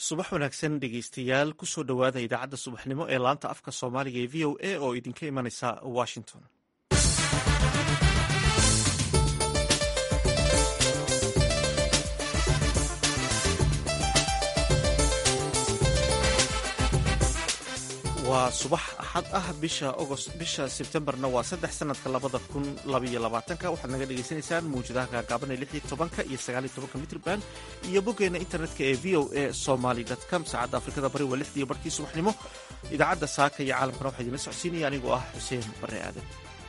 subax wanaagsan dhegeystayaal kusoo dhowaada idaacadda subaxnimo ee laanta afka soomaaliga ee v o a oo idinka imanaysa washington waa subax axad ah bisha ogost bisha sebtembarna waa saddex sanadka labada kun labaiyo labaatanka waxaad naga dhagaysanaysaan mawjadaha gaagaaban ee lix iyo tobanka iyo sagaal iyo tobanka mitrban iyo boggeena internetka ee v o a somaly com saacadda afrikada bari waa lixdii barkii subaxnimo idaacadda saaka iyo caalamkana waxaa idinla socodsiinaya anigoo ah xuseen bare aadan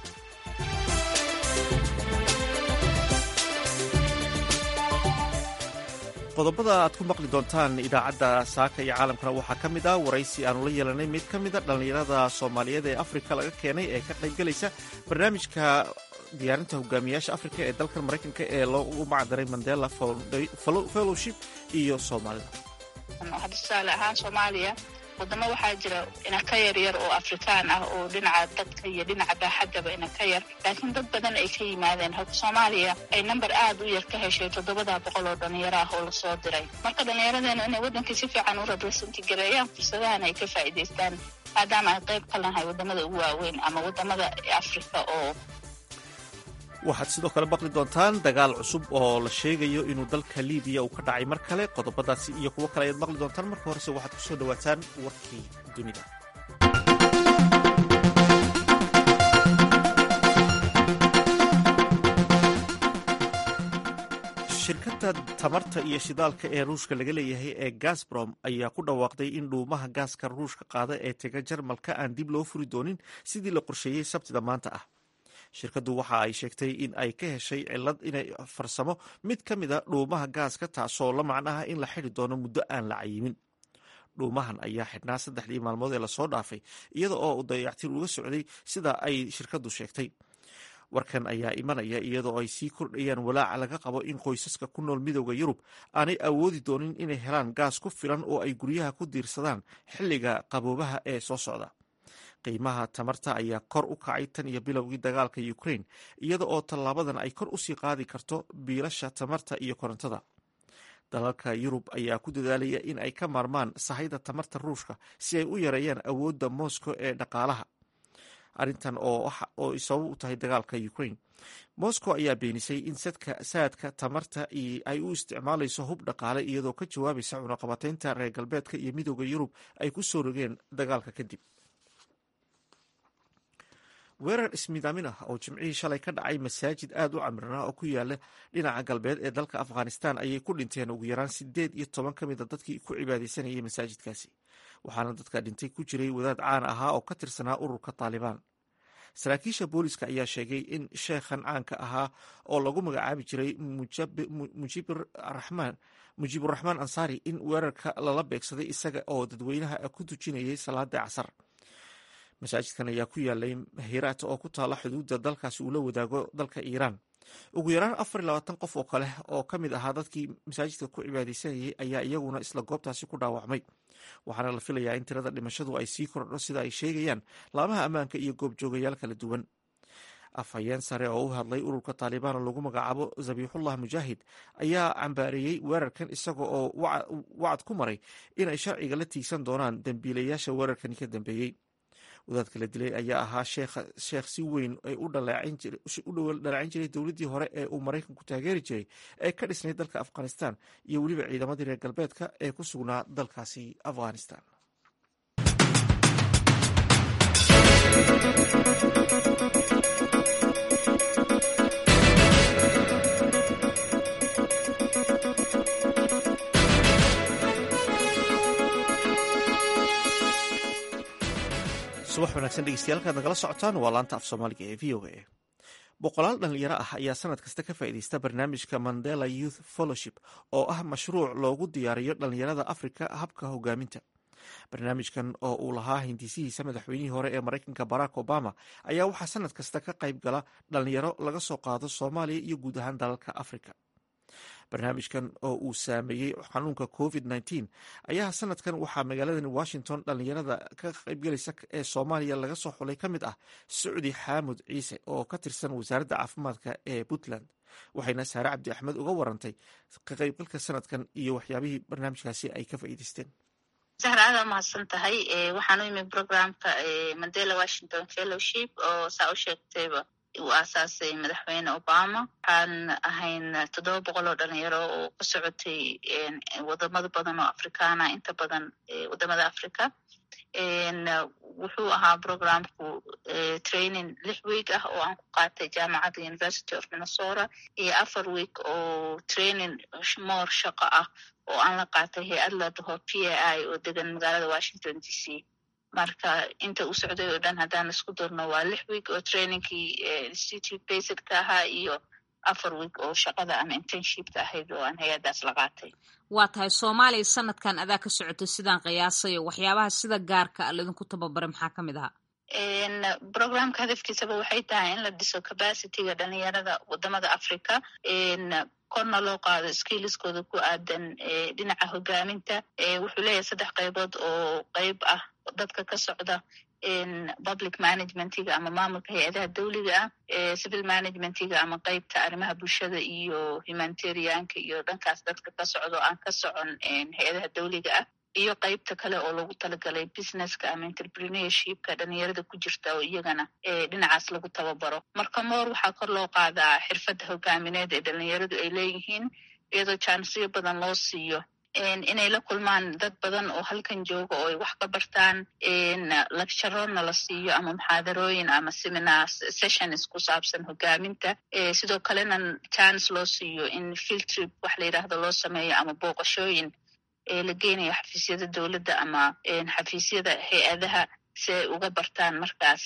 qodobada aad ku maqli doontaan idaacadda saaka iyo caalamkana waxaa ka mid ah waraysi aanu la yeelanay mid ka mida dhallinyarada soomaaliyeed ee afrika laga keenay ee ka qaybgelaysa barnaamijka diyaarinta hogaamiyaasha afrika ee dalkan maraykanka ee loogu macdaray mandela fellowship iyo soomaalida hadda tusaale ahaan soomaaliya wadamo waxaa jira inaka yaryar oo afrikaan ah oo dhinaca dadka iyo dhinaca baaxaddaba inaka yar laakiin dad badan ay ka yimaadeen halka soomaaliya ay namber aad u yar ka heshay toddobada boqol oo dhalinyaro ah oo lasoo diray marka dhallinyaradeena inay waddankii si fiican u representi gareeyaan fursadahan ay ka faa'iidaystaan maadaama ay qayb ka lahay waddamada ugu waaweyn ama waddamada afrika oo waxaad sidoo kale maqli doontaan dagaal cusub oo la sheegayo inuu dalka libiya uu ka dhacay mar kale qodobadaasi iyo kuwo kale ayaad maqli doontaan marka horese waxaad ku soo dhowaataan warkii dunida shirkadda tamarta iyo shidaalka ee ruushka laga leeyahay ee gasbrom ayaa ku dhawaaqday in dhuumaha gaaska ruushka qaada ee tega jarmalka aan dib loo furi doonin sidii la qorsheeyey sabtida maanta ah shirkaddu waxa ay sheegtay in ay ka heshay cilad inay farsamo mid ka mid a dhuumaha gaaska taasoo la macnaha in la xidi doono muddo aan la cayimin dhuumahan ayaa xidhnaa saddexdii maalmood ee lasoo dhaafay iyada oo uu dayactir uga socday sida ay shirkaddu sheegtay warkan ayaa imanaya iyadoo ay sii kordhayaan walaaca laga qabo in qoysaska ku nool midooda yurub aanay awoodi doonin inay helaan gaas ku filan oo ay guryaha ku diirsadaan xilliga qaboobaha ee soo socda qiimaha tamarta ayaa kor u kacay tan iyo bilowgii dagaalka ukraine iyada oo tallaabadan ay kor usii qaadi karto biilasha tamarta iyo korontada dalalka yurub ayaa ku dadaalaya in ay ka maarmaan sahayda tamarta ruushka si ay u yareeyaan awoodda moscow ee dhaqaalaha arrintan oo sabab u tahay dagaalka ukraine moscow ayaa beenisay in sadka saadka tamarta ay u isticmaalayso hub dhaqaale iyadoo ka jawaabaysa cunaqabateynta reer galbeedka iyo midooda yurub ay ku soo rogeen dagaalka kadib weerar ismidaamin ah oo jimcihii shalay ka dhacay masaajid aad u camirnaa oo ku yaala dhinaca galbeed ee dalka afghanistan ayay ku dhinteen ugu yaraan sideed iyo toban ka mid a dadkii ku cibaadeysanayay masaajidkaasi waxaana dadka dhintay ku jiray wadaad caan ahaa oo ka tirsanaa ururka taalibaan saraakiisha booliska ayaa sheegay in sheekhan caanka ahaa oo lagu magacaabi jiray mujiiburaxmaan ansaari in weerarka lala beegsaday isaga oo dadweynaha ku tujinayay salaada casar masaajidkan ayaa ku yaalay hiraat oo ku taala xuduudda dalkaasi uu la wadaago dalka iiraan ugu yaraan afar iyo labaatan qof oo kale oo ka mid ahaa dadkii masaajidka ku cibaadeysanayay ayaa iyaguna isla goobtaasi ku dhaawacmay waxaana la filayaa in tirada dhimashadu ay sii kordho sida ay sheegayaan laamaha ammaanka iyo goobjoogayaal kala duwan afhayeen sare oo u hadlay ururka taalibaan oo lagu magacaabo zabiixullah mujaahid ayaa cambaareeyey weerarkan isaga oo wacad ku maray inay sharciga la tiigsan doonaan dembiilayaasha weerarkani ka dambeeyey wadaadka la dilay ayaa ahaa sheekh si weyn u dhaleecin jiray dowladdii hore ee uu maraykanku taageeri jiray ee ka dhisnay dalka afghanistan iyo weliba ciidamadii reer galbeedka ee ku sugnaa dalkaasi afghanistan subax wanaagsan dhegeystayaal kaad nagala socotaan waa laanta af soomaaliga ee v o a boqolaal dhallinyaro ah ayaa sanad kasta ka faa'iideysta barnaamijka mandela youth fellowship oo ah mashruuc loogu diyaariyo dhallinyarada afrika habka hogaaminta barnaamijkan oo uu lahaa hindisihiisa madaxweynihii hore ee maraykanka barack obama ayaa waxaa sanad kasta ka qayb gala dhallinyaro laga soo qaado soomaaliya iyo guud ahaan dalalka afrika barnaamijkan oo uu saameeyey xanuunka covid nteen ayaa sanadkan waxaa magaaladan washington dhallinyarada ka qaybgelaysa ee soomaaliya laga soo xulay ka mid ah sacdi xaamud ciise oo ka tirsan wasaaradda caafimaadka ee puntland waxayna saare cabdi axmed uga warantay ka qaybgalka sanadkan iyo waxyaabihii barnaamijkaasi ay ka faa'iideysteen zahra aada mahadsan tahay waxaan u imi programka mandela washington fellowship oo saa u sheegtayba uu aasaasay madaxweyne obama waxaan ahayn toddoba boqol oo dhalinyaro oo ka socotay wadamada badan oo afrikaana inta badan wadamada africa wuxuu ahaa programku training lix week ah oo aan ku qaatay jaamacadda university of minnesota iyo afar week oo training more shaqo ah oo aan la qaatay hay-ad la dhaho p a i oo degan magaalada washington d c marka inta uu socday oo dhan haddaan isku darno waa lix week oo trainingkii institute basedka ahaa iyo afar week oo shaqada ama internshipka ahayd oo aan hay-addaas la qaatay waa tahay soomaaliya sanadkan adaa ka socotay sidaan qiyaasayo waxyaabaha sida gaarka a laydinku tababaray maxaa ka mid ahaa programka hadafkiisaba waxay tahay in la dhiso capacityga dhalinyarada wadamada africa korna loo qaado skilliskooda ku aadan dhinaca hogaaminta wuxuu leeyahay saddex qaybood oo qeyb ah dadka ka socda public managementiga ama maamulka hay-adaha dawliga ah civil managementiga ama qeybta arrimaha bulshada iyo humanitarianka iyo dhankaas dadka ka socdo aan ka socon hay-adaha dawliga ah iyo qeybta kale oo lagu talagalay businesska ama entrepreneurshipka dhalinyarada ku jirta oo iyagana dhinacaas lagu tababaro marka moor waxaa kor loo qaadaa xirfadda hogaamineed ee dhalinyaradu ay leeyihiin iyadoo jaansiyo badan loo siiyo inay la kulmaan dad badan oo halkan jooga oo ay wax ka bartaan lecturona la siiyo ama muxaadarooyin ama seminar sessions ku saabsan hogaaminta sidoo kalena chance loo siiyo in field trip wax la yidhaahdo loo sameeyo ama booqashooyin la geenayo xafiisyada dowladda ama xafiisyada hay-adaha si ay uga bartaan markaas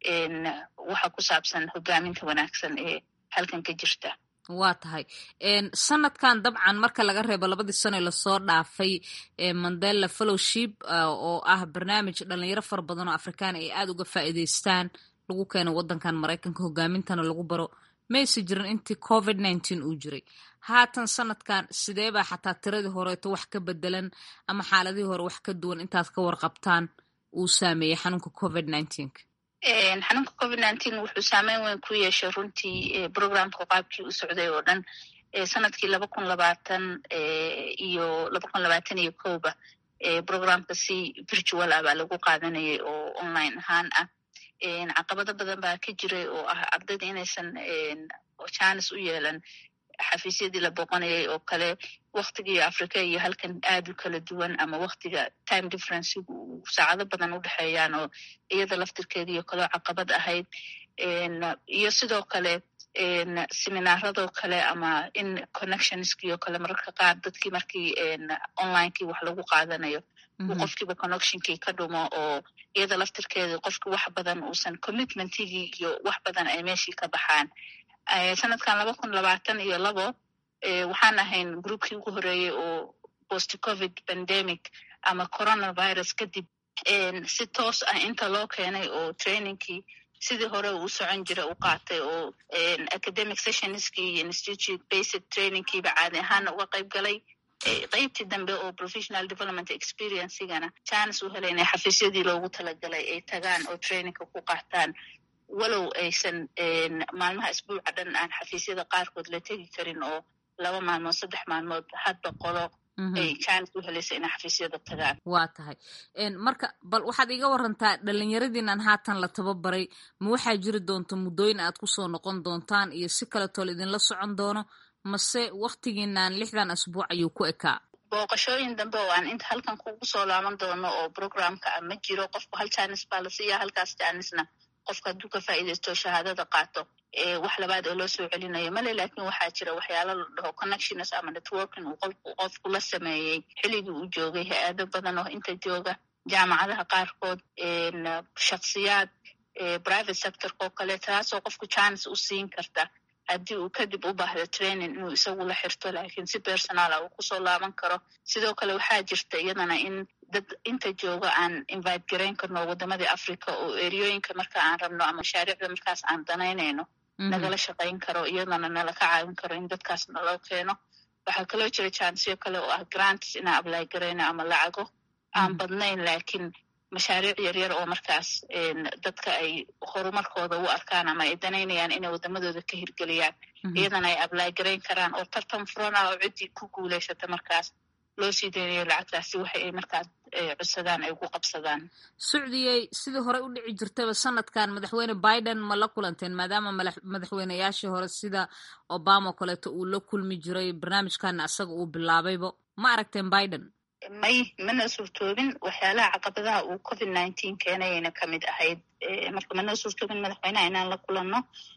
waxa ku saabsan hogaaminta wanaagsan ee halkan ka jirta waa tahay sanadkan dabcan marka laga reebo labadii sano ee lasoo dhaafay mandela fellowship oo ah barnaamij dhalinyaro fara badan oo afrikaan ay aada uga faa'iideystaan lagu keeno waddankan maraykanka hogaamintana lagu baro mayse jirin intii covid nineteen uu jiray haatan sanadkan sidee baa xataa tiradii horeeto wax ka bedelan ama xaaladihii hore wax ka duwan intaad ka warqabtaan uu saameeyey xanuunka covid nineteenka xanuunka covid nineteen wuxuu saameyn weyn ku yeeshay runtii programka qaabkii u socday oo dhan sanadkii laba kun labaatan iyo laba kun labaatan iyo kowba programka si virtual ah baa lagu qaadanayay oo online ahaan ah caqabado badan baa ka jiray oo ah ardayda inaysan janis u yeelan xafiisyadii la booqanayay oo kale waktigii africa iyo halkan aad u kala duwan ama waktiga time differencegu uu saacado badan u dhexeeyaan oo iyada laftirkeediiyo kaloo caqabad ahayd iyo sidoo kale seminaaradoo kale ama in connectionskii oo kale mararka qaar dadkii markii onlinekii wax lagu qaadanayo uu qofkiiba connectionkii ka dhumo oo iyada laftirkeeda qofki wax badan uusan commitmentigii iyo wax badan ay meeshii ka baxaan sanadkan laba kun labaatan iyo labo waxaan ahayn groupkii ugu horeeyey oo post covid pandemic ama coronavirus kadib si toos ah inta loo keenay oo trainingkii sidii hore uu socon jira u qaatay oo academic sessionskii iyo institute basic trainingkiiba caadi ahaana uga qayb galay qeybtii dambe oo professional development experiencegana chance u helay inay xafiisyadii loogu talagalay ay tagaan oo trainingka ku qaataan walow aysan maalmaha isbuuca dhan aan xafiisyada qaarkood la tegi karin oo laba maalmood saddex maalmood hadba qolo ay chance u helaysa inay xafiisyada tagaan waa tahay marka bal waxaad iga warantaa dhalinyaradiinan haatan la tababaray ma waxaa jiri doonta muddooyin aad kusoo noqon doontaan iyo si kaletoo la idinla socon doono mase waktigiinan lixdan asbuuc ayuu ku ekaa booqashooyin dambe oo aan inta halkan kugu soo laaban doono oo programka ah ma jiro qofku hal janis baa la siiya halkaas janisna qofka hadduu ka faa'iidaysto shahaadada qaato wax labaad oo loo soo celinayo male lakin waxaa jira waxyaalo la dhaho connections ama networking uu qofku qofku la sameeyey xilligii uu joogay hay-ado badan oo inta jooga jaamacadaha qaarkood shaksiyaad private sectorka oo kale taasoo qofku janis u siin karta haddii uu kadib u baahdo training inuu isagu la xirto lakiin si personala uu kusoo laaban karo sidoo kale waxaa jirta iyadana in dad inta jooga aan invite garayn karno wadamadii africa oo eriyooyinka marka aan rabno ama mashaariicda markaas aan danaynayno nagala shaqayn karo iyadana nala ka caawin karo in dadkaas naloo keeno waxaa kaloo jira jansyo kale oo ah grants inaan ablay garayno ama lacago aan badnayn lakiin mashaariic yaryar oo markaas dadka ay horumarkooda u arkaan ama ay danaynayaan inay wadamadooda ka hirgeliyaan iyadana ay ablaagarayn karaan oo tartan furan ah oo ciddii ku guulaysata markaas loo sii daynayo lacagtaasi waxa ay markaa codsadaan ay ugu qabsadaan sucdiyey sidii hore u dhici jirtaba sanadkan madaxweyne biden ma la kulanteen maadaama madaxweyneyaashii hore sida obama o kaleeto uu la kulmi jiray barnaamijkana isaga uu bilaabayba ma aragteen biden may mana suurtoobin waxyaalaha caqabadaha uu covid nineteen keenayayna kamid ahayd marka mana suurtoobin madaxweyneha inaan la kulanno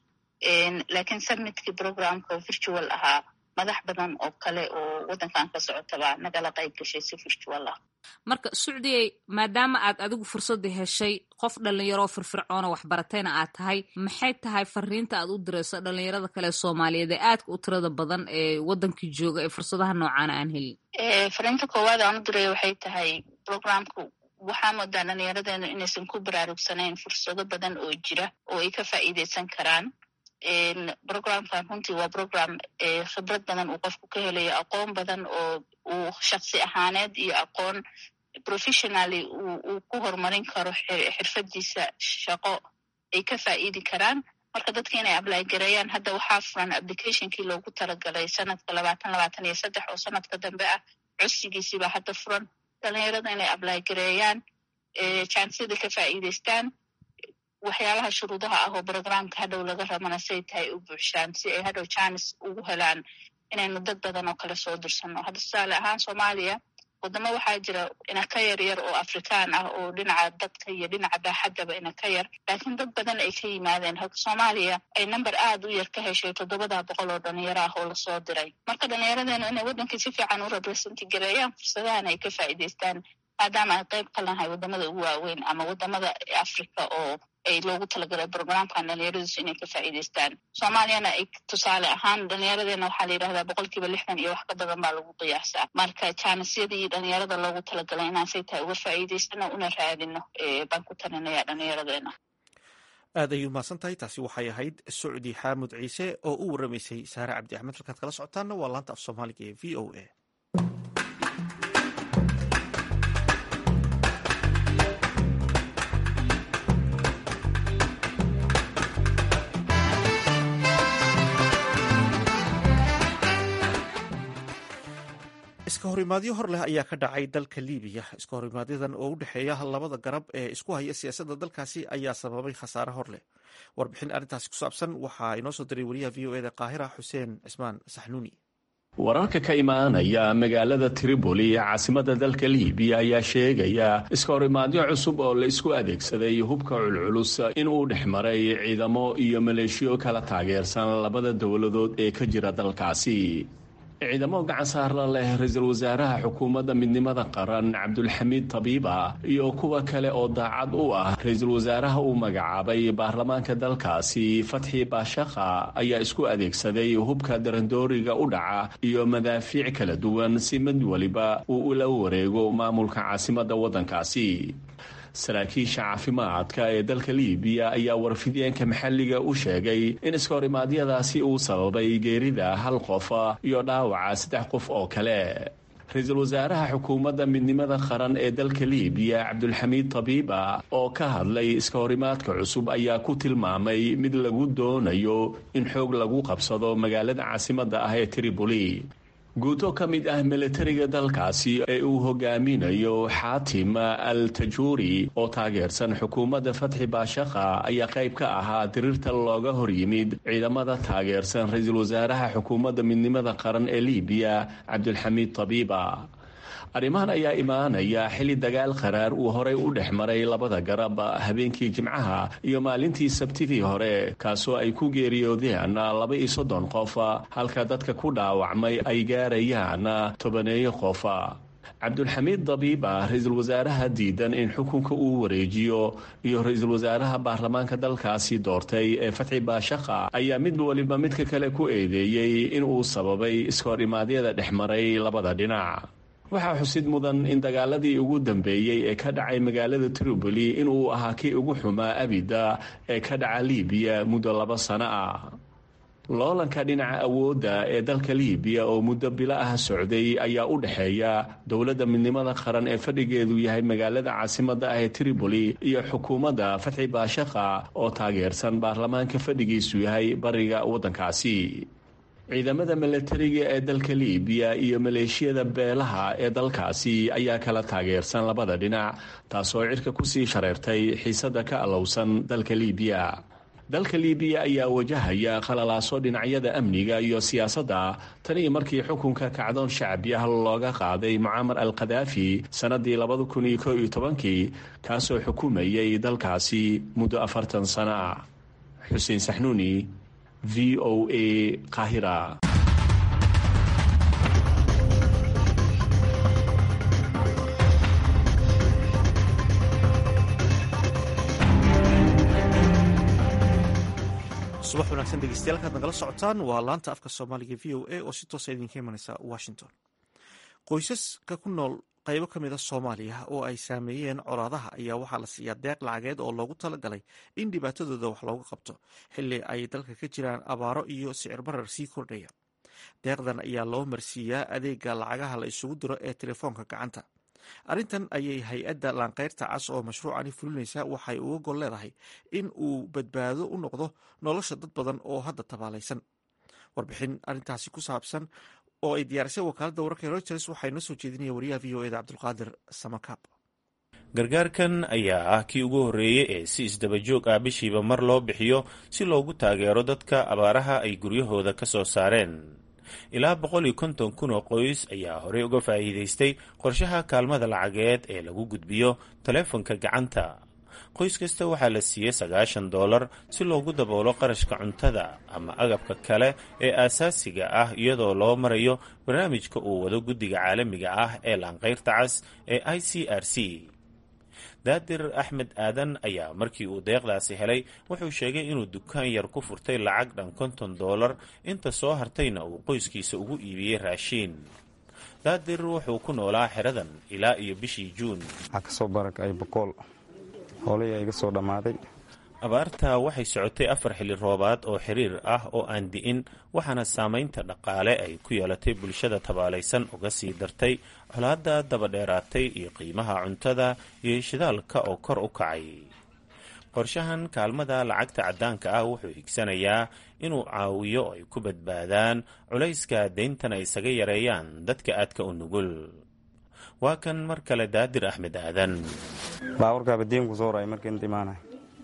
laakiin submitkii programka virtual ahaa madax badan oo kale oo waddankan ka socotaba nagala qayb gashay si virtual ah marka sucdiyey maadaama aad adigu fursadda heshay qof dhalinyaroo firfircoona waxbaratayna aad tahay maxay tahay fariinta aad u dirayso dhalinyarada kale soomaaliyeed ee aadka u tirada badan ee waddankii jooga ee fursadaha noocaana aan helin fariinta koowaad aan u diraya waxay tahay programku waxaa moodaa dhalinyaradeenu inaysan ku baraarugsanayn fursado badan oo jira oo ay ka faa'iideysan karaan programkan runtii waa program khibrad badan uu qofku ka helayo aqoon badan oo uu shaksi ahaaneed iyo aqoon professionally uu ku horumarin karo xirfadiisa shaqo ay ka faa'iidi karaan marka dadka inay ablaygareeyaan hadda waxaa furan applicationkii loogu talagalay sanadka labaatan labaatan iyo saddex oo sanadka dambe ah codsigiisiibaa hadda furan dhalinyarada inay ablaygareeyaan jansiyada ka faa'iideystaan waxyaalaha shuruudaha ah oo programka hadhow laga rabana say tahay u buuxshaan si ay hadhow janis ugu helaan inaynu dad badan oo kale soo dirsanno hadda tusaale ahaan soomaaliya wadamo waxaa jira ina ka yar yar oo afrikaan ah oo dhinaca dadka iyo dhinaca baaxaddaba ina ka yar laakiin dad badan ay ka yimaadeen halka soomaaliya ay number aad u yar ka heshay toddobada boqol oo dhalinyaro ah oo lasoo diray marka dhalinyaradeenu inay waddankii si fiican u representi gareeyaan fursadahan ay ka faa'iideystaan maadaama ay qayb ka lahay wadamada ugu waaweyn ama wadamada africa oo ay loogu talagalay programkan dhalinyaradiisu inay ka faa'iideystaan soomaaliyana ay tusaale ahaan dhalinyaradeena waxaa la yidhahdaa boqolkiiba lixdan iyo wax ka badan baa lagu qiyaasaa marka jaanisyadii dhalinyarada loogu talagalay inaan say tahay uga faa'iideysano una raadino baan ku talinaya dhalinyaradeena aad ayuu mahadsan tahay taasi waxay ahayd socdi xaamud ciise oo u waramaysay saare cabdi axmed halkaad kala socotaanna waa laanta af soomaaliga ee v o a iska horimaadyo hor leh ayaa ka dhacay dalka libiya iska horimaadyaddan oo u dhexeeya labada garab ee isku haya siyaasadda dalkaasi ayaa sababay khasaare hor leh warbixin arrintaasi ku saabsan waxaa inoo soo diray wariyaha v o eda qaahira xuseen cismaan saxnuuni wararka ka imaanaya magaalada tripoli ee caasimada dalka libiya ayaa sheegaya iska horimaadyo cusub oo la isku adeegsaday hubka culculus inuu dhex maray ciidamo iyo maleeshiyo kala taageersan labada dowladood ee ka jira dalkaasi ciidamo gacan saarla leh ra-iisul wasaaraha xukuumadda midnimada qaran cabdulxamiid tabiiba iyo kuwa kale oo daacad u ah ra-iisul wasaaraha uu magacaabay baarlamaanka dalkaasi fatxi baashakha ayaa isku adeegsaday hubka darandooriga u dhaca iyo madaafiic kala duwan si mid waliba uu ula wareego maamulka caasimadda waddankaasi saraakiisha caafimaadka ee dalka libiya ayaa warfideenka maxalliga u sheegay in iska horimaadyadaasi uu sababay geerida hal qof iyo dhaawaca saddex qof oo kale ra-iisul wasaaraha xukuumadda midnimada qaran ee dalka libiya cabdulxamiid tabiiba oo ka hadlay iska horimaadka cusub ayaa ku tilmaamay mid lagu doonayo in xoog lagu qabsado magaalada caasimadda ah ee tripoli guuto ka mid ah milatariga dalkaasi ee uu hogaaminayo xaatim al tajuuri oo taageersan xukuumadda fatxi baashakha ayaa qayb ka ahaa diriirta looga hor yimid ciidamada taageersan ra-iisul wasaaraha xukuumadda midnimada qaran ee libiya cabdulxamiid tabiiba arrimahan ayaa imaanaya xilli dagaal qaraar uu horey u dhex maray labada garab habeenkii jimcaha iyo maalintii sabtidii hore kaasoo ay ku geeriyoodeen laba iyo soddon qof halka dadka ku dhaawacmay ay gaarayaan tobaneeyo qof cabdulxamiid dabiiba ra-iisul wasaaraha diidan in xukunka uu wareejiyo iyo ra-iisul wasaaraha baarlamaanka dalkaasi doortay ee fatxi baashakha ayaa mid waliba midka kale ku eedeeyey in uu sababay iskahor-imaadyada dhex maray labada dhinac waxaa xusid mudan in dagaaladii ugu dambeeyey ee ka dhacay magaalada tripoli inuu ahaa kii ugu xumaa abida ee ka dhaca libiya muddo laba sano ah loolanka dhinaca awoodda ee dalka liibiya oo muddo bilo ah socday ayaa u dhexeeya dowladda midnimada qaran ee fadhigeedu yahay magaalada caasimadda ah ee tripoli iyo xukuumadda fatxi baashaqa oo taageersan baarlamaanka fadhigiisu yahay bariga waddankaasi ciidamada milatariga ee dalka liibiya iyo maleeshiyada beelaha ee dalkaasi ayaa kala taageersan labada dhinac taasoo cirka kusii shareertay xiisadda ka allowsan dalka liibiya dalka liibiya ayaa wajahaya khalalaaso dhinacyada amniga iyo siyaasadda tan iyo markii xukunka kacdoon shacbi ah looga qaaday mucaamar al khadaafi sannadii labada kun iyo koo iyo tobankii kaasoo xukumayay dalkaasi muddo afartan sano ah xuseen saxnuuni v o a qahira subax wanaagsan dhegeystayaal kaad nagala socotaan waa laanta afka soomaaliga v o a oo si toosa idinka imaneysa washington qoysaska ku nool qaybo ka mida soomaaliya oo ay saameeyeen colaadaha ayaa waxaa la siiyaa deeq lacageed oo loogu talagalay in dhibaatadooda wax looga qabto xili ay dalka ka jiraan abaaro iyo sicir barar sii kordhaya deeqdan ayaa loo marsiiyaa adeega lacagaha la isugu diro ee telefoonka gacanta arrintan ayay hay-adda laanqeyrta cas oo mashruucani fulinaysa waxay uga gol leedahay in uu badbaado u noqdo nolosha dad badan oo hadda tabaalaysan warbixin arrintaasi ku saabsan oo ay diyaarisay wakaaladda wararka reuters waxaa inoo soo jeedinaya wariyaha v o eda cabdulqaadir samakaab gargaarkan ayaa ah kii ugu horreeyey ee si isdabajoog ah bishiiba mar loo bixiyo si loogu taageero dadka abaaraha ay guryahooda ka soo saareen ilaa boqol iyo konton kun oo qoys ayaa horey uga faa'iidaystay qorshaha kaalmada lacageed ee lagu gudbiyo taleefonka gacanta qoys kasta waxaa la siiyey sagaashan doolar si loogu daboolo qarashka cuntada ama agabka kale ee aasaasiga ah iyadoo loo marayo barnaamijka uu wado guddiga caalamiga ah ee laanqayrta cas ee i c r c daadir axmed aadan ayaa markii uu deeqdaasi helay wuxuu sheegay inuu dukaan yar ku furtay lacag dhan konton doolar inta soo hartayna uu qoyskiisa ugu iibiyey raashiin daadir wuxuu ku noolaa xeradan ilaa iyo bishii juun waxaa kasoo barakay boqool hoolihii iga soo dhammaaday abaarta waxay socotay afar xilli roobaad oo xiriir ah oo aan di'in waxaana saamaynta dhaqaale ay ku yeelatay bulshada tabaalaysan uga sii dartay colaadda dabadheeraatay iyo qiimaha cuntada iyo shidaalka oo kor u kacay qorshahan kaalmada lacagta caddaanka ah wuxuu higsanayaa inuu caawiyo ay ku badbaadaan culayska deyntana isaga yareeyaan dadka aadka u nugul waa kan mar kale daadir axmed aadan baaburkaaba diin ku soo raay marka inta imaanay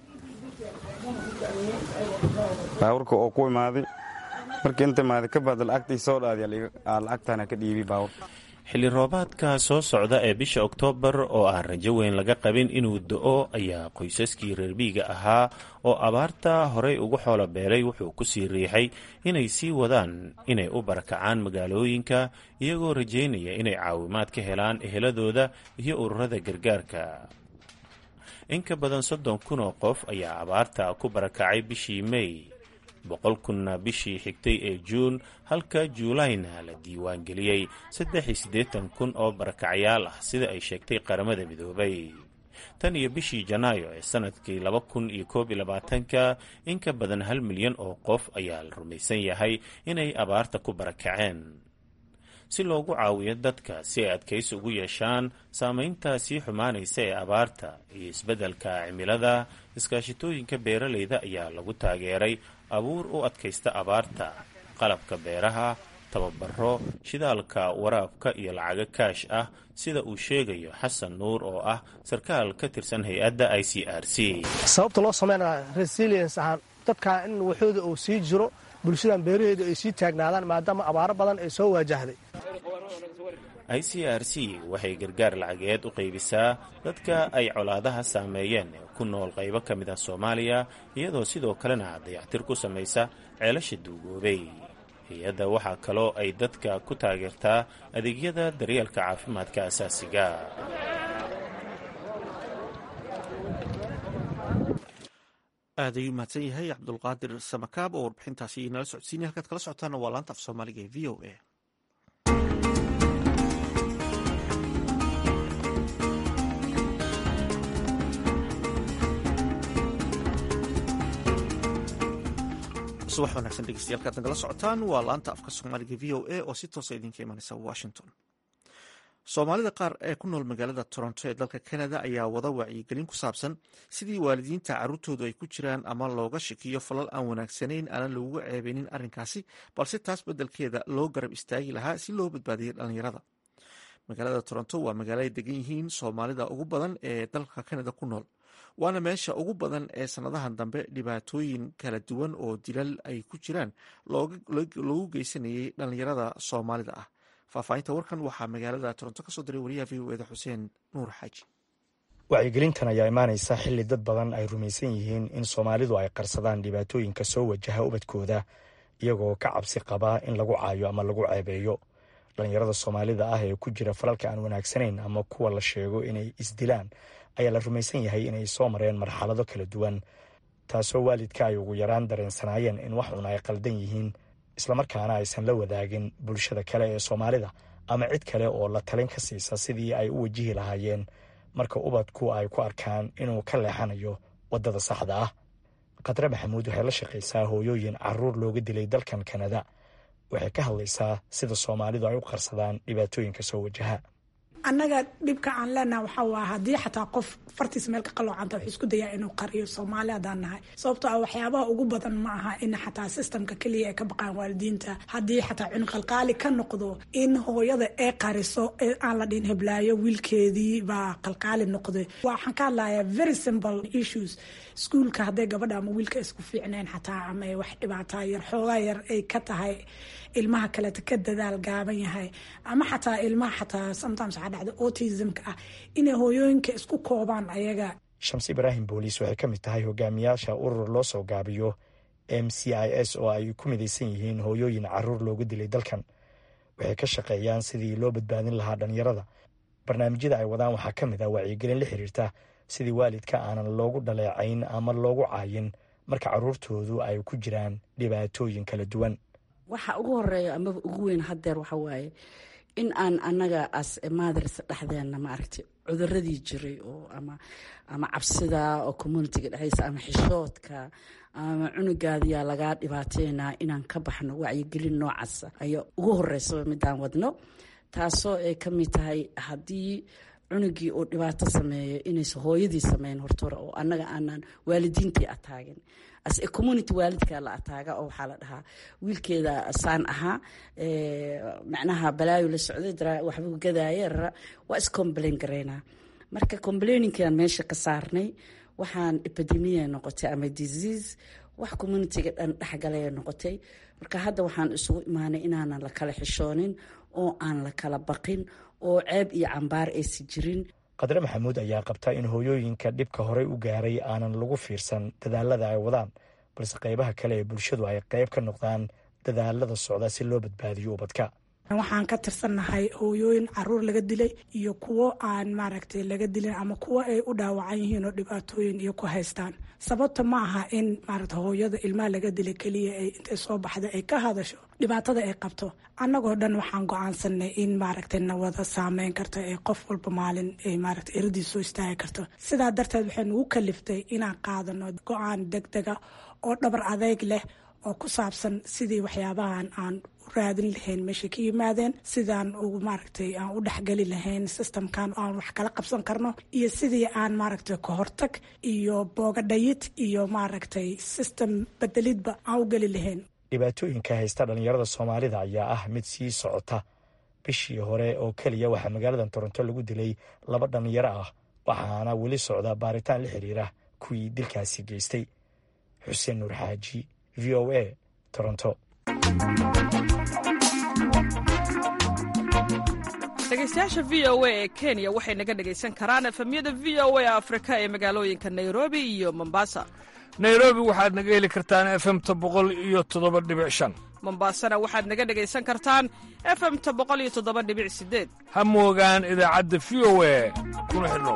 baaburka oo ku imaaday marka inta imaaday ka baad lacagtii soo dhaadi lacagtana ka dhiibi baaburka xilli roobaadka soo socda ee bisha oktoobar oo aan rajo weyn laga qabin inuu do-o ayaa qoysaskii reerbiiga ahaa oo abaarta horey ugu xoolo beelay wuxuu ku sii riixay inay sii wadaan inay u barakacaan magaalooyinka iyagoo rajaynaya inay caawimaad ka helaan eheladooda iyo ururada gargaarka in ka badan soddon kun oo qof ayaa abaarta ku barakacay bishii mey boqol kunna bishii xigtay ee juun halka juulayna la diiwaangeliyey saddex iyo siddeetan kun oo barakacyaal ah sida ay sheegtay qaramada midoobay tan iyo bishii janaayo ee sannadkii laba kun iyo koob iyo labaatanka in ka badan hal milyan oo qof ayaa la rumaysan yahay inay abaarta ku barakaceen si loogu caawiyo dadka si ay adkaysi ugu yeeshaan saamaynta sii xumaanaysa ee abaarta iyo isbeddelka cimilada iskaashitooyinka beeralayda ayaa lagu taageeray abuur u adkaysta abaarta qalabka beeraha tababaro shidaalka waraabka iyo lacago kaash ah sida uu sheegayo xasan nuur oo ah sarkaal ka tirsan hay-adda i c r c sababta loo sameynaya resilience ahaan dadkaa in waxooda uu sii jiro bulshadan beeraheedu ay sii taagnaadaan maadaama abaaro badan ay soo waajahday i c r c waxay gargaar lacageed u qaybisaa dadka ay colaadaha saameeyeen ee ku nool qaybo ka mid ah soomaaliya iyadoo sidoo kalena dayactir ku samaysa ceelasha duugoobay hay-adda waxaa kaloo ay dadka ku taageertaa adeegyada daryeelka caafimaadka asaasiga aad ayuu mahadsan yahay cabdulqaadir samakaab oo warbixintaasi nala socodsiinaya halkaad kala socotaana waa laanta af soomaaliga ee v o a subax wanaagsan dhegeystayaal kaad nagala socotaan waa laanta afka soomaaliga v o a oo si toosa idinka imanaysa washington soomaalida qaar ee ku nool magaalada toronto ee dalka canada ayaa wada wacyigelin ku saabsan sidii waalidiinta caruurtoodu ay ku jiraan ama looga shakiyo falal aan wanaagsanayn aanan laguga ceebeynin arrinkaasi balse taas beddelkeeda loo garab istaagi lahaa si loo badbaadiyay dhallinyarada magaalada toronto waa magaalo ay degan yihiin soomaalida ugu badan ee dalka canada ku nool waana meesha ugu badan ee sannadahan dambe dhibaatooyin kala duwan oo dilal ay ku jiraan loogu geysanayay dhallinyarada soomaalida ah faahfaahinta warkan waxaa magaalada toronto kasoo diray wariyaha v o eda xuseen nuur xaaji wacyigelintan ayaa imaanaysa xilli dad badan ay rumaysan yihiin in soomaalidu ay qarsadaan dhibaatooyinka soo wajaha ubadkooda iyagoo ka cabsi qabaa in lagu caayo ama lagu ceebeeyo dhallinyarada soomaalida ah ee ku jira falalka aan wanaagsanayn ama kuwa la sheego inay isdilaan ayaa la rumaysan yahay inay soo mareen marxalado kala duwan taasoo waalidka ay ugu yaraan dareensanaayeen in wax un ay qaldan yihiin islamarkaana aysan la wadaagin bulshada kale ee soomaalida ama cid kale oo la talin ka siisa sidii ay u wajihi lahaayeen marka ubadku ay ku arkaan inuu ka leexanayo waddada saxda ah khadre maxamuud waxay la shaqaysaa hooyooyin caruur looga dilay dalkan kanada waxay ka hadlaysaa sida soomaalidu ay u qarsadaan dhibaatooyinka soo wajaha annaga dhibka aan leenaha waxaa waa haddii xataa qof fartiis meel ka qaloocanta wuxuu isku dayaa inuu qariyo soomaali haddaan nahay sababtoo ah waxyaabaha ugu badan ma aha in xataa sistamka keliya ay ka baqaan waalidiinta haddii xataa cunqalqaali ka noqdo in hooyada ee qariso ee aan la dhihin heblaayo wiilkeedii baa qalqaali noqday waxaan ka hadlayaa very simple issues iskuulka hadday gabadha ama wiilka isku fiicneen xataa ama ay wax dhibaataa yar xoogaa yar ay ka tahay ilmaha kaleeta ka dadaal gaaban yahay ama xataa ilmaha xataa sometimes waxaa dhacda autismka ah inay hooyooyinka isku koobaan ayaga shamsi ibraahim booliis waxay ka mid tahay hogaamiyaasha urur loo soo gaabiyo m c i s oo ay ku midaysan yihiin hooyooyin caruur loogu dilay dalkan waxay ka shaqeeyaan sidii loo badbaadin lahaa dhallinyarada barnaamijyada ay wadaan waxaa ka mid ah wacyigelin la xiriirta sidii waalidka aanan loogu dhaleecayn ama loogu caayin marka caruurtoodu ay ku jiraan dhibaatooyin kala duwan waxa ugu horeeya amaba ugu weyn hadeer waxa waaye in aan anaga as mothers dhexdeena maaragtay cuduradii jiray oo ama ama cabsida oo communitiga dhexdiisa ama xishoodka ama cunugaadiyaa lagaa dhibaateynaa inaan ka baxno wacyigelin noocaasa ayaa ugu horeysaba midaan wadno taasoo ay ka mid tahay haddii cunugii uu dhibaato sameeyo inaysa hooyadii sameyn hortore oo annaga aanan waalidiintii ataagin as a community waalidkaa la ataaga oo waxaa la dhahaa wiilkeeda saan ahaa macnaha balaayo la socday waxbuu gadaaye rara waa iscomplain garaynaa marka complaininkaan meesha ka saarnay waxaan epidemia noqotay ama disease wax communitiga dhan dhexgalaya noqotay marka hadda waxaan isugu imaanay inaanan la kala xishoonin oo aan la kala baqin oo ceeb iyo cambaar aysi jirin qadre maxamuud ayaa qabta in hooyooyinka dhibka horey u gaaray aanan lagu fiirsan dadaalada ay wadaan balse qaybaha kale ee bulshadu ay qayb ka noqdaan dadaalada socda si loo badbaadiyo ubadka waxaan ka tirsannahay hooyooyin caruur laga dilay iyo kuwo aan maaragtay laga dilin ama kuwo ay u dhaawacan yihiin oo dhibaatooyin iyo ku haystaan sababta ma aha in maaragta hooyada ilmaha laga dilay keliya ay intay soo baxda ay ka hadasho dhibaatada ay qabto annagoo dhan waxaan go-aansanay in maaragtay nawada saameyn karto ee qof walba maalin ay maaragtay eradii soo istaagi karto sidaa darteed waxay nagu kaliftay inaan qaadano go-aan deg dega oo dhabar adeyg leh oo ku saabsan sidii waxyaabahan aan u raadin lahayn meeshay ka yimaadeen sidaan ugu maaragtay aan u dhexgeli lahayn systemkan aan wax kala qabsan karno iyo sidii aan maaragtay kahortag iyo boogadhayid iyo maaragtay system bedelidba aan u geli lahayn dhibaatooyinka haysta dhallinyarada soomaalida ayaa ah mid sii socota bishii hore oo keliya waxaa magaalada toronto lagu dilay laba dhallinyaro ah waxaana weli socda baaritaan la xiriira kuwii dilkaasi geystay xuseen nuur xaaji v o a toronto dhegeystayaasha v o a ee kenya waxay naga dhegaysan karaan efemyada v o a afrika ee magaalooyinka nairobi iyo mombasa nairobi waxaad naga heli kartaan efemta boqol iyo toddoba dhibic shan mombasana waxaad naga dhegaysan kartaan efemta boqol iyo toddoba dhibic sideed ha moogaan idaacadda v o a kuna xidhnow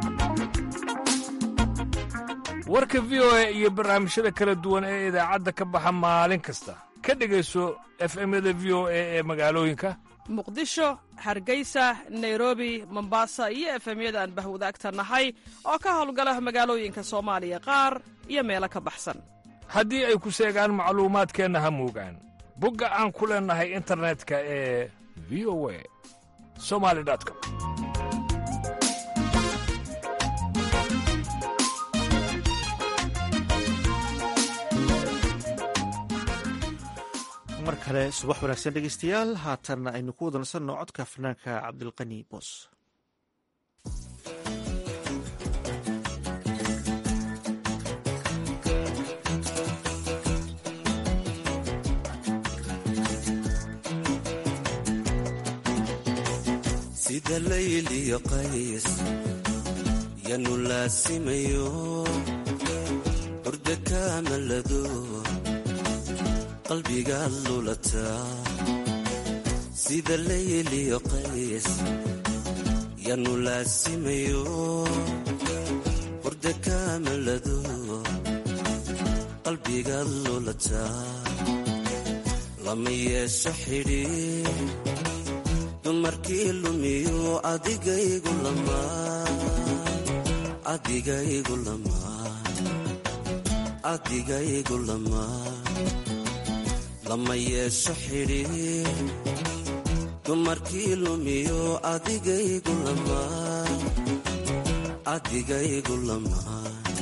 warka v o a iyo barnaamijyada kala duwan ee idaacadda ka baxa maalin kasta ka dhegayso efemyada v o a ee magaalooyinka muqdisho hargeysa nairobi mombasa iyo efemyada aan bahwadaagta nahay oo ka howlgala magaalooyinka soomaaliya qaar iyo meelo ka baxsan haddii ay ku seegaan macluumaadkeenna ha muugaan bogga aan ku leennahay internetka ee v o a somali com mar kale subax wanaagsan dhegeystayaal haatanna aynu ku wada nasanno codka fanaanka cabdilqani boos sida layliyo qays yanu laasimayo hurda kaamalado qalbigaad lulataa sida layliyo qays yanu laasimayo hurda kaamalado qalbigaad lulataa lama yeesho xidhiir dumarkii lumiyo adigaygu adigaygu adigaygu lamaa lama yeesho xidhiir dumarkii lumiyo adigaygu lamaa adigaygu lamaa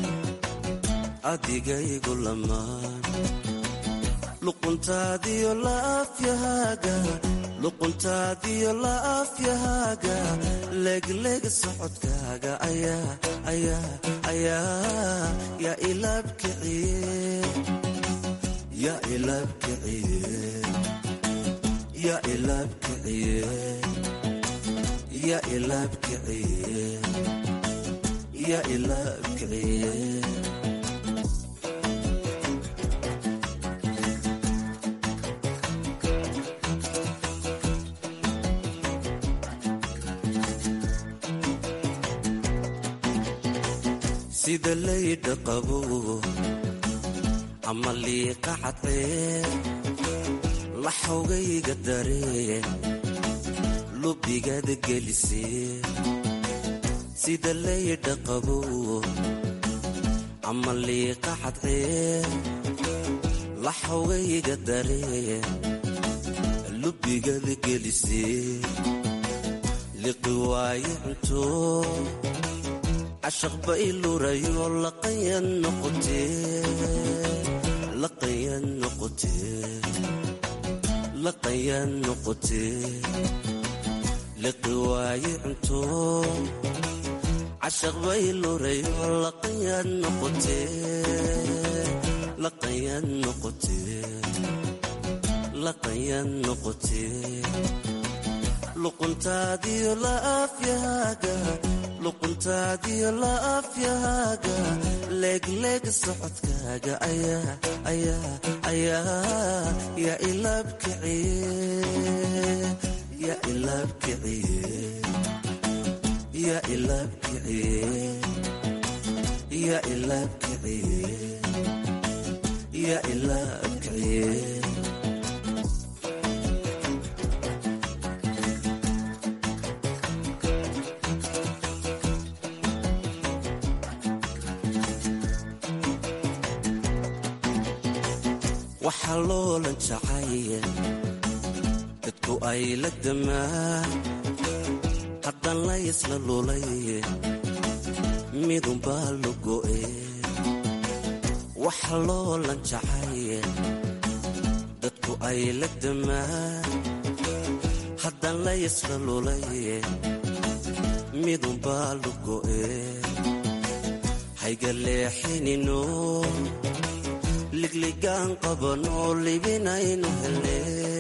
adigaygu lamaa luquntaadiyo laafyahaaga luquntaadiyo laafyahaaga leegleeg socodkaaga ayaa ayaa ayaa yaa ilaabkiciye yaa ilaabkiciye yaa ilaabkiciye yaa ilaabkiciye yaa ilaabkiciye sida laydha qabo ama liiqa cadcee laxogayga daree lubigaada gelisee sida laydha qabo ama liiqa cadcee laxogayga daree lubigaada gelisee liqi waaye cunto cashaq bay lurayo laqayan noqotee laqayan noqotee laqayan noqotee liqi waaye cunto cashaq bay lurayo laqayan noqotee laqayan noqotee laqayan noqotee luquntaadiyo laafyahaaga luquntaadiyo laafyahaaga leegleeg socodkaaga ayaa ayaa ayaa yaa ilaabkiciye yaa ilaabkiciye yaa ilaabkiciye yaa ilaabkiciye yaa ilaabkiciye waxaa loolan jacay dadku ay la damaan haddaan la ysla lulay midunbaa lu go'e waxa loolan jacay dadku ay la damaan haddaan la ysla lulay midunbaa lu go'e hayga leexinino ligligaan qabanoo libinaynu helne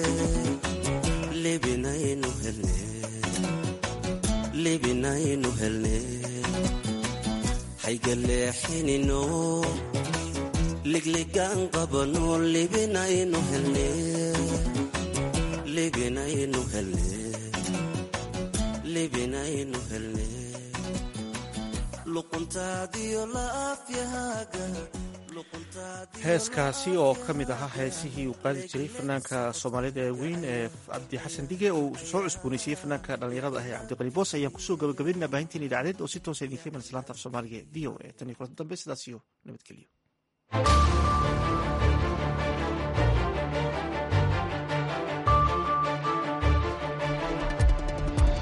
libinaynu helne libinaynu helne hayga leexinino ligligaan qabanoo libinaynu helne libinaynu helne libinaynu helne luquntaadiyo laafyahaaga heeskaasi oo ka mid ahaa heesihii uu qaadi jiray fanaanka soomaalida ee weyn ee cabdi xasan dige oo soo cusboonaysiiyey fanaanka dhallinyarada ah ee cabdiqani boos ayaan kusoo gabagabaynaa baahintiin idaacadeed oo si toosa idinka iman islaanta af soomaaliga v o a tan iyo kulanta dambe sidaas iyo nabadgelyo